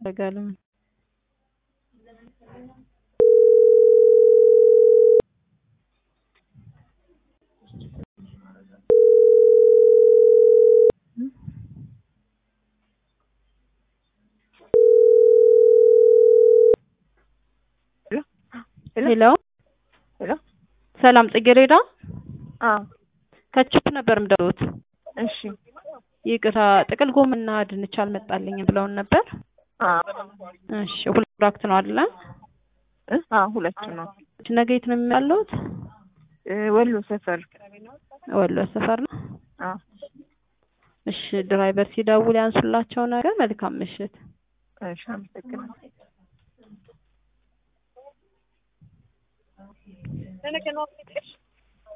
ያደርጋል። ሄሎ ሄሎ ሰላም ጽጌሬዳ አዎ ከችፕ ነበር የምደውሉት። እሺ ይቅርታ ጥቅል ጎመንና ድንች አልመጣልኝም ብለውን ነበር። አዎ እሺ ሁለት ፕሮዳክት ነው አይደለ? እ አዎ ሁለቱ ነው ነገ የት ነው የሚያለሁት? እ ወሎ ሰፈር ወሎ ሰፈር ነው። አዎ እሺ ድራይቨር ሲደውል ያንሱላቸው ነገር። መልካም ምሽት። እሺ አመሰግናለሁ